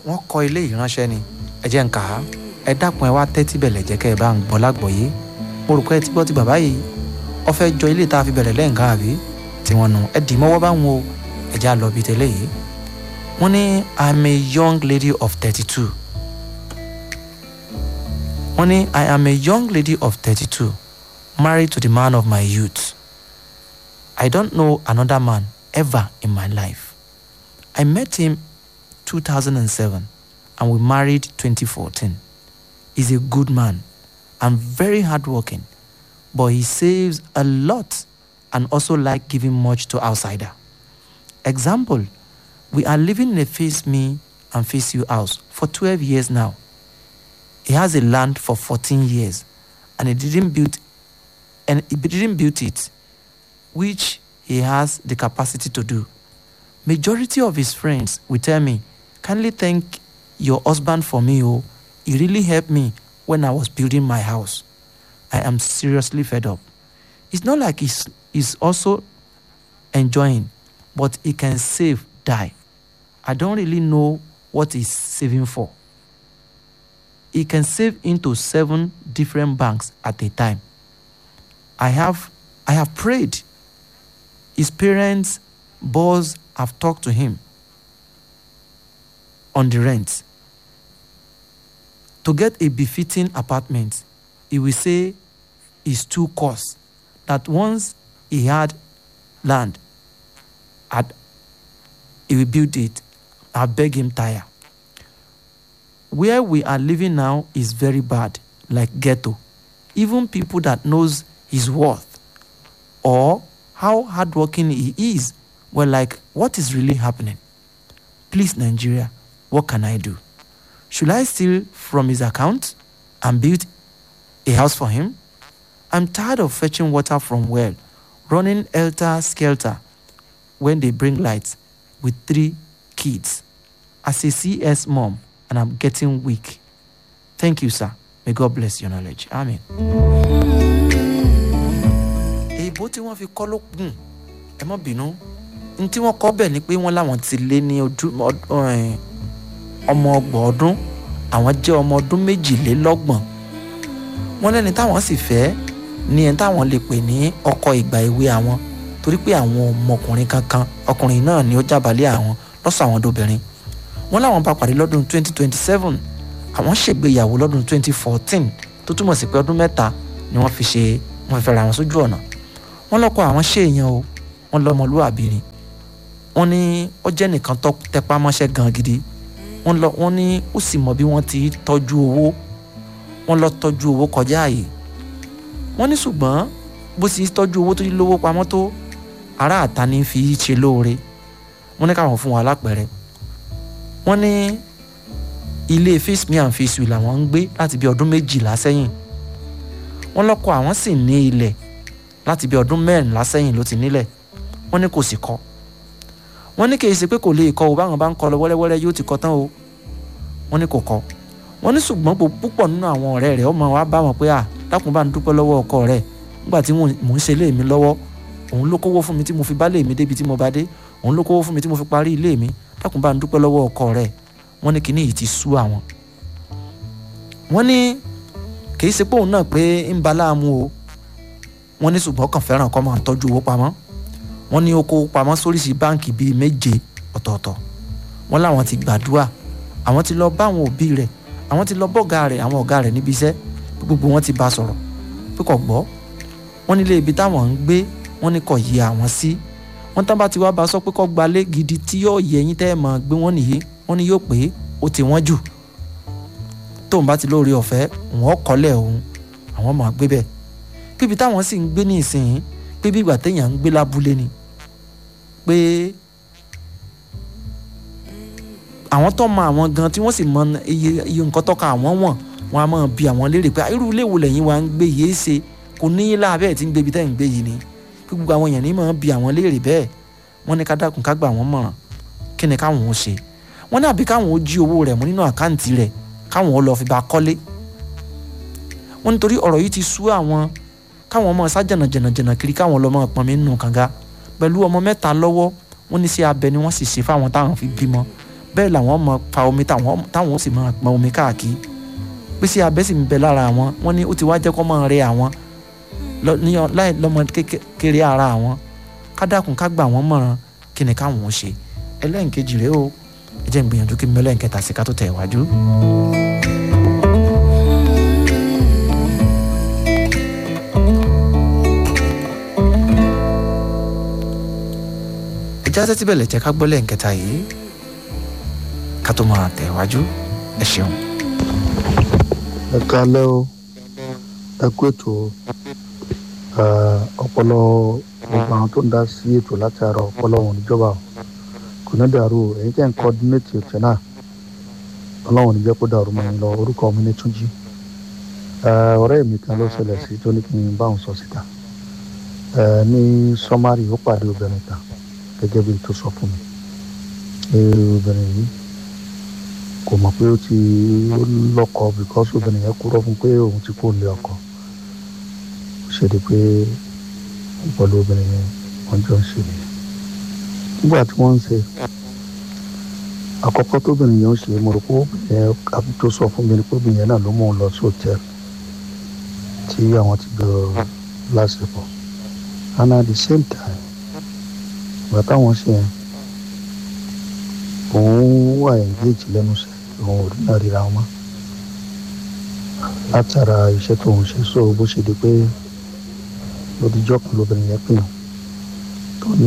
wọ́n kọ́ ilé ìránṣẹ́ ni ẹ jẹ́ ń kà á ẹ dákun ẹ wá tẹ́tí bẹ̀lẹ̀ jẹ́ kẹ́ ẹ bá ń gbọ́ lágbọ̀ọ́yé mo rò pé ẹ ti gbọ́ ti bàbá yìí ọ fẹ́ jọ ilé tá a fi bẹ̀rẹ̀ lẹ́ǹkan àbí tí wọ́n nu ẹ dì mọ́wọ́ báwọn o ẹ já lọ bí tẹ́lẹ̀ yìí wọ́n ní i'm a young lady of thirty-two wọ́n ní i am a young lady of thirty-two married to the man of my youth i don't know another man ever in my life i met him 2007 and we married 2014 he's a good man and very hardworking but he saves a lot and also like giving much to outsider example we are living in a face me and face you house for 12 years now he has a land for 14 years and he didn't build and he didn't build it which he has the capacity to do majority of his friends will tell me kindly thank your husband for me oh he really helped me when i was building my house i am seriously fed up it's not like he's, he's also enjoying but he can save die i don't really know what he's saving for he can save into seven different banks at a time i have i have prayed his parents boss have talked to him on the rent to get a befitting apartment he will say is too cost that once he had land at he will build it i beg him tire where we are living now is very bad like ghetto even people that knows his worth or how hardworking he is were like what is really happening please nigeria what can i do should i steal from his account and build a house for him i'm tired of fetching water from well running helter skelter when they bring lights with three kids as a cs mom and i'm getting weak thank you sir may god bless your knowledge amen. èèbó tí wọ́n fi kọ́ ló gùn ẹ mọ́ bínú ní tí wọ́n kọ́ bẹ̀ ni pé wọ́n láwọn ti lé ní ojú ọmọ ọgbọ̀n ọdún àwọn jẹ́ ọmọ ọdún méjìlélọ́gbọ̀n wọ́n lẹ́ni táwọn sì fẹ́ ní ẹni táwọn lè pè ní ọkọ ìgbà èwe àwọn torí pé àwọn ọmọkùnrin kankan ọkùnrin náà ni ó jábàálẹ̀ àwọn lọ́sọ̀ àwọn dobìnrin wọ́n láwọn bá pàdé lọ́dún 2027 àwọn ṣègbéyàwó lọ́dún 2014 tó túmọ̀ sí pé ọdún mẹ́ta ni wọ́n fi ṣe wọ́n fi fẹ́ra wọn sójú ọ̀nà wọ́n lọ́kọ àwọn ṣe èèyàn o wọ́n lọ́mọlúwàbí ni wọ́n ní ó jẹ́ nìkan tó tẹpá mọ́ṣẹ́ gan gidi wọ́n lọ wọ́n ní ó sì mọ bí wọ́n ti tọ́jú owó wọ́n lọ tọ́jú owó kọjá àyè wọ́n ní ṣùgbọ́n bó sì tọ́jú owó tó yí lówó pamọ́ tó ará àta ní fi í ṣe lóore wọ́n ní káwọn fún wa lápẹ̀rẹ̀ wọ́n ní ilé face me and face you làwọn ń gbé láti bí ọdún méjìlá sẹ́yìn wọ́n lọ́kọ àwọn sì ní ilẹ̀ láti bí ọdún mẹ́rìnlá sẹ́yìn ló ti nílẹ̀ wọ́n ní kò sì kọ́ wọ́n ní kì í ṣe pé kò lè kọ́ o báwọn bá ń kọ́ lọ wẹ́rẹ́wẹ́rẹ́ yóò ti kọ́ tán o wọ́n ní kò kọ́ wọ́n ní ṣùgbọ́n púpọ̀ nínú àwọn ọ̀rẹ́ rẹ̀ ọmọ wa bá wọn pé à dákun bá ń dúpẹ́ lọ́wọ́ ọkọ rẹ̀ nígbà tí mò ń ṣe ilé mi lọ́wọ́ òun ló kówó fún mi tí mo fi bá lé mi débi tí mo bá dé òun ló kówó fún mi tí mo fi parí ilé mi dákun bá ń dúpẹ́ lọ́wọ́ ọkọ rẹ̀ wọ́n ní kíní yìí ti sú àwọn. wọ́n ní kì í ṣe pé òun náà pé ń ba láàmú o wọ́n ní ṣùgbọ́n kàn fẹ́ràn kọ́ máa tọ́jú owó pamọ́ wọ́n ní ó kó pamọ́ sóríṣi báǹkì bíi méje ọ̀tọ̀ọ̀tọ̀ wọ́n láwọn ti gbàdúrà àwọn ti lọ bá àwọn òbí rẹ̀ àwọn ti lọ bọ́ọ̀gá rẹ̀ àwọn ọ̀gá rẹ̀ níbi iṣẹ́ gbogbo wọn ti bá sọ̀rọ̀ pé kò gbọ́ wọ́n nílé ibi táwọn ń gbé wọ́n ní kò yẹ àwọn sí wọ́n tán bá ti wá bá sọ pé kó gbalé gidi tí yóò yẹ yín tẹ́ ẹ̀ mọ̀ gbé wọ́n nìyí wọ́n ní yóò pé ó ti wọ́n jù tóun bá ti lóore ọ̀fẹ́ wọ́n kọ́lẹ̀ òun àwọn máa gbé bẹ́ẹ̀ bíbi táwọn sì ń gbé ní ìsìn pé bí ìgbà téèyàn ń gbé lábúlé ni pé àwọn tó mọ àwọn gan tí wọ́n sì mọ iye iye nǹkan tọ́ka àwọn wọ̀n wọn a máa bi àwọn léèrè pé irú ilé wo lẹ́yìn wa ń gbé yìí ṣe kò ní í láàbẹ̀ tí ń gbé ibi tẹ́ ń gbé yìí ni pé gbogbo àwọn èèyàn ní máa bi àwọn léèrè bẹ́ẹ̀ wọ́n ní ká dákun ká gbà wọ́n mọ̀ràn kí ni káwọn ó ṣe wọ́n ní àbí káwọn ó jí owó rẹ̀ mú nínú àkáǹtì rẹ̀ káwọn ó lọ fi bá kọ́lé wọ́n nítorí ọ̀rọ̀ yìí ti sú àwọn káwọn ọmọ sá jẹ̀nà jẹ̀nà jẹ̀nà kiri káwọn lọ́mọ pọnmi nínú kànga pẹ̀lú ọmọ mẹ́ta lọ́wọ́ wọ́n ní sí abẹ ni wọ́n sì ṣe fáwọn táwọn fi bímọ bẹ́ẹ̀ làwọn mọ fa omi táwọn táwọn ó sì máa pọn omi káàkiri pé sí abẹ́ sì ń bẹ lára àwọn wọ́n ní ó ti wá jẹ́ kó máa rẹ àwọn lọ- ní ọ- láì lọ́mọ kékeré ara àwọn ká dákun ká gbà wọ́n mọ̀ràn kí ni káwọn ó ṣe ẹlẹ́nkejì rèé o ẹ jẹ́ n gbìyànjú kí n mẹ́lẹ́ nkẹta sí ká tó tẹ̀ wájú. ìjà tẹ́tí bẹ̀lẹ̀ jẹ́ ká gbọ́ lẹ́ǹkẹta yìí ká tó máa tẹ̀ wájú ẹ ṣeun. ẹ kalẹ́ o ẹ kú ètò o. Eh, ọpọlọ gbogbo àwọn tó ń dá sí ètò láti ara ọpọlọ wọn níjọba o kò ní dàrú o èyí tẹ́ ń kọ́dínétì ètò náà ọlọ́run ní jẹ́ kó dàrú mọ́ yín lọ orúkọ mi ní túnjí Eh, ọ̀rẹ́ mi kan ló ṣẹlẹ̀ sí tó ní kí n bá òun sọ síta Eh, ní sọ́márì ó pàdé obìnrin kan gẹ́gẹ́ bí tó sọ fún mi Eh, obìnrin yìí kò mọ̀ pé ó ti ó lọ́kọ because obìnrin yẹn kúrò fún pé òun ti kó lé ọkọ ó ṣe di pé pẹ̀lú obìnrin yẹn wọ́n jọ ń ṣe nìyẹn nígbà tí wọ́n ń ṣe àkọ́kọ́ tóbìnrin yẹn ń ṣe mo rò pé obìnrin yẹn àbí tó sọ fún mi ni pé obìnrin yẹn náà ló mú un lọ sí hòtẹ́ẹ̀lì tí àwọn ti jọ lásìkò and at the same time ìgbà táwọn ṣe yẹn òun wà engage lẹ́nu iṣẹ́ òun ò rí náà ríra wọn mọ́ látara iṣẹ́ tó ń ṣe so bó ṣe di pé lódìjọ́ kan lóbìnrin yẹn pè wọ́n tó ní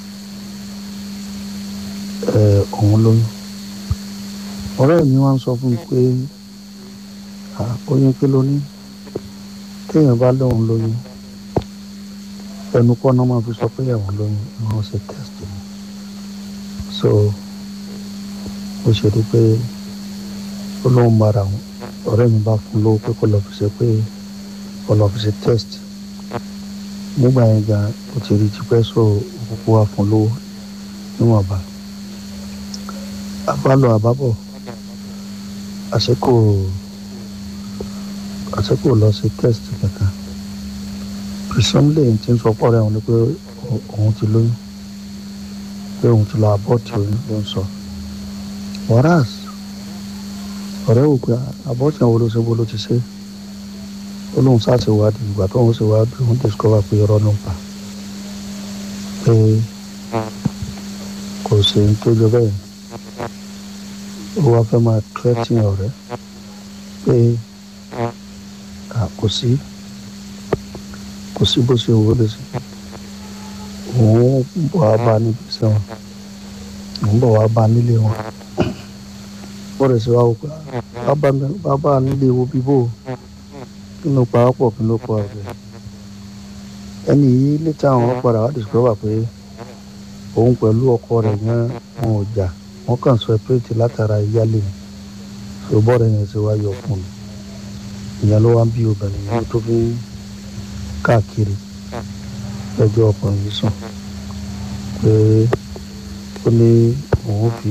ẹ, òun lóyún ọ̀rẹ́ mi wá ń sọ fún mi pé "Ah, oyún pé lóní téèyàn bá lóun lóyún ẹnu kọ́ náà máa fi sọ pé ìyàwó lóyún wọ́n ṣe test mi so ó ṣe di pé ó lóun bára wọn ọ̀rẹ́ mi bá fún lówó pé kó lọ fi ṣe pé kó lọ fi ṣe test nígbà yẹn gan ó ti rí tipẹ́ so òkùnkùn wá fún lówó níwọ̀nba àbálọ àbábọ̀ àṣekò àṣekò lọ ṣe test kankan presumably tí ń sọ pọ̀ rẹ̀ òun ni pé ó- òun ti lóyún pé òun ti lọ abọ́ọ̀tì oyún ló ń sọ whereas ọ̀rẹ́ wò pé abọ́ọ̀tì àwọn olóṣè bó ló ti ṣe ó lóun ṣàṣèwádìí ìgbà tó ń ṣèwádìí òun discover pé irọ́ ló ń pa pé kò sí ní tó jọ bẹ́ẹ̀ ó wá fẹ́ máa threatening ọ̀rẹ́ pé à, kò sí kò sí bó ṣe wò ó lè ṣe òun bọ̀ wá bá a níbi iṣẹ́ wọn òun bọ̀ wá bá a nílé wọn ó rẹ̀ sí wa wò pé "Ah, bá mi- bá bá a nílé wo bíbó kí ló pa á pọ̀ kí ló pa ọ̀rẹ́ ẹni yìí létí àwọn padà wá discover pé òun pẹ̀lú ọkọ rẹ̀ yẹn wọn ò jà wọ́n kàn separate látara ìyálé ni so bọ́ọ̀rẹ̀ yẹn ṣe wá yọ fún mi ìyẹn ló wá ń bí obìnrin yẹn tó fi ń káàkiri ẹjọ́ ọkùnrin yìí sùn pé ó ní òun fi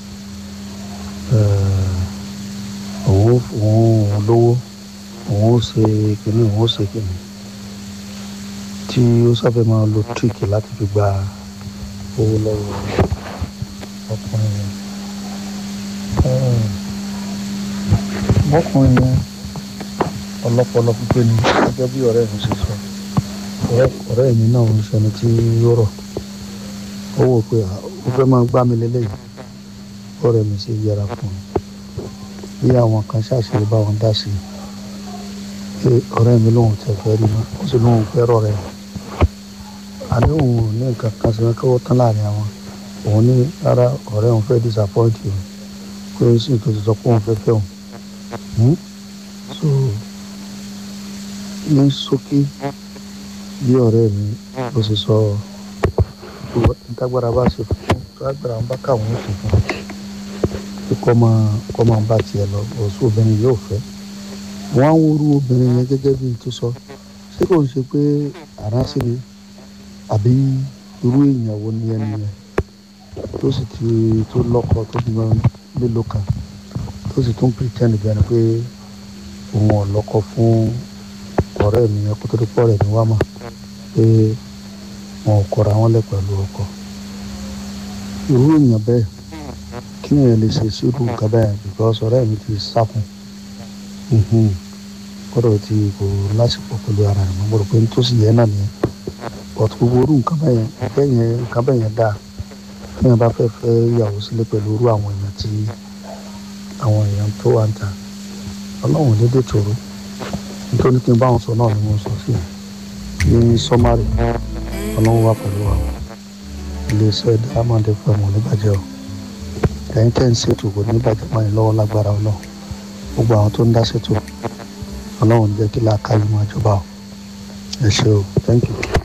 eh, òun òun òun lówó òun ó ṣe kìnnì òun ó ṣe kìnnì tí ó sáfẹ́ máa lo tíríkì láti fi gba owó lọ́wọ́ ọkùnrin yẹn. Eh, bọ́kùnrin yẹn ọlọ́pọlọ pípé ni gẹ́gẹ́ bí ọ̀rẹ́ mi ṣe sọ ọ̀rẹ́ ọ̀rẹ́ mi náà ń sọni tí ó rọ̀ ó wò pé "Ah, ó fẹ́ máa gbá mi lélẹ́yìí ọ̀rẹ́ mi ṣe yẹra fún un bí àwọn kan ṣàṣírí bá wọn dá sí i pé ọ̀rẹ́ mi lòun tẹ̀ fẹ́ rí mọ́ ó sì lóun fẹ́ rọ̀ rẹ̀ àní òun ò ní nǹkan kan sí wọn kí wọ́n tán láàrin àwọn òun ní rárá ọ̀rẹ́ òun fẹ́ disappoint òun pé ó sì tó ti sọ pé òun fẹ́ fẹ́ òun Hmm? so ní ṣókí bí ọ̀rẹ́ mi ló ṣe sọ ntágbára bá ṣe fún tó agbára ń bá káwọn ó ṣe fún pé kọ́ máa kọ́ máa bá tiẹ̀ lọ ọ̀ṣun obìnrin yóò fẹ́ wọ́n á ń wúrú obìnrin yẹn gẹ́gẹ́ bí n tó sọ ṣé kò ń ṣe pé àránṣẹ́ ni àbí irú èèyàn wo ni ẹni yẹn tó sì ti tó lọ́kọ tó bí wọn mélòó kan tó sì tún pretend bí ẹni pé òun ò lọ́kọ fún ọ̀rẹ́ mi yẹn kó tó dé pọ̀ rẹ̀ ní wá mà pé wọn ò kọra wọn lẹ̀ pẹ̀lú ọkọ irú èèyàn bẹ́ẹ̀ kí ni ẹ lè ṣe sírú nǹkan bẹ́ẹ̀ because ọ̀rẹ́ mi ti sá fún un gbọ́dọ̀ ti kò lásìkò pẹ̀lú ara rẹ̀ mo rò pé nítòsí yẹn náà nìyẹn but gbogbo orú nǹkan bẹ́ẹ̀ yẹn ìfẹ́ yẹn nǹkan bẹ́ẹ̀ yẹn dáa tí yẹn bá fẹ́ fẹ́ ìyàwó sílé pẹ̀lú irú àwọn èèyàn tí àwọn èèyàn tó wà ń ta ọlọ́run dédé tòrò nítorí kí n bá wọn sọ náà ni mo sọ sí i ní sọ́márì ọlọ́run wà pẹ̀lú wa iléeṣẹ́ diamond fm ò ní bàjẹ́ o ẹ̀yin tẹ́ ń ṣètò kò ní bàjẹ́ mọ́ ẹ lọ́wọ́ lágbára ọlọ́run gbogbo àwọn tó ń dá ṣètò ọlọ́run jẹ́ kí láàká yìí máa jọba o ẹ ṣé o thank you.